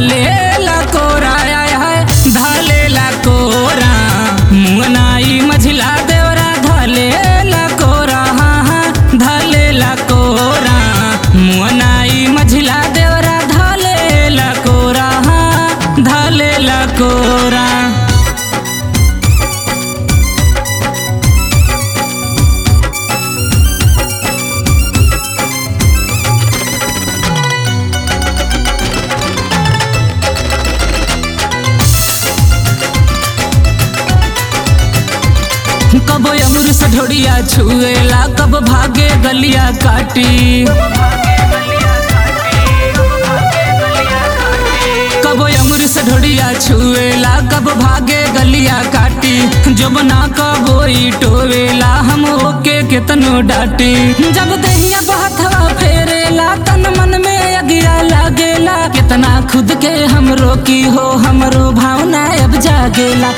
धले लकोरा आय हाय धले लकोरा मुंगनाई मझिला देवरा धले लकोरा हाँ हाँ धले लकोरा मुंगनाई मझिला देवरा धले लकोरा हाँ धले लकोरा कब अमर सढोड़िया छुएला कब भागे गलिया काटी कब अमर सढोड़िया छुएला कब भागे गलिया काटी जब ना कबोई टोवेला हम ओके केतनो डाटी जब दहिया बहथवा फेरेला तन मन में अगिया लागेला कितना खुद के हम रोकी हो हमरो भावना अब जागेला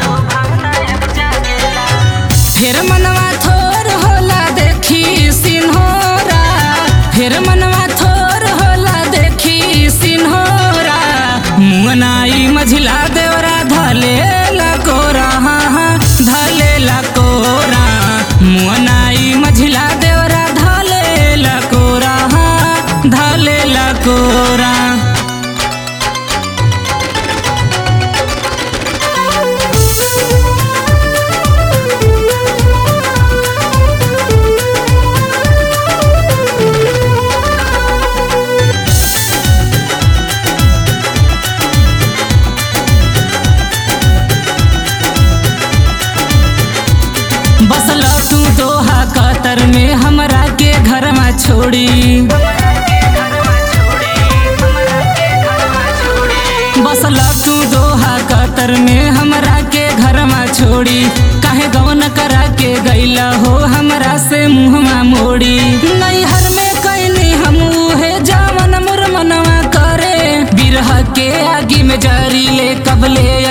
फिर मनवा थोर होला देखी सिन्होरा फिर मनवा थोर होला देखी सिन्होरा मुंगनाई मझिला देवरा धले लकोरा हाँ हाँ धले लकोरा मुंगनाई मझिला देवरा धले लकोरा हाँ धले लकोरा बसल तू दोहा कतर में हमरा के घर में छोड़ी बसल तू दोहा कतर में हमरा के घर में छोड़ी काहे गवन करा के गैला हो हमरा से मुहमा मोड़ी नैहर में कैनी हम उहे जावन मुर मनवा करे बिरह के आगी में जरी ले कबले